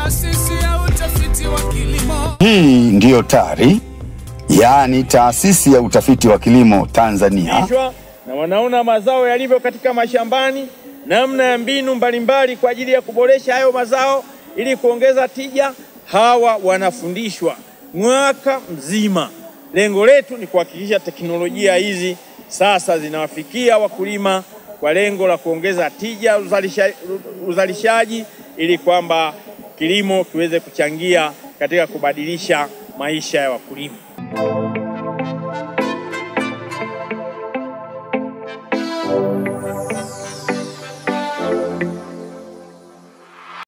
taasisi ya utafiti wa kilimo. Hii ndiyo TARI, yaani taasisi ya utafiti wa kilimo Tanzania. Kichwa, na wanaona mazao yalivyo katika mashambani, namna ya mbinu mbalimbali kwa ajili ya kuboresha hayo mazao ili kuongeza tija. Hawa wanafundishwa mwaka mzima. Lengo letu ni kuhakikisha teknolojia hizi sasa zinawafikia wakulima kwa lengo la kuongeza tija uzalisha, uzalishaji ili kwamba kilimo kiweze kuchangia katika kubadilisha maisha ya wakulima.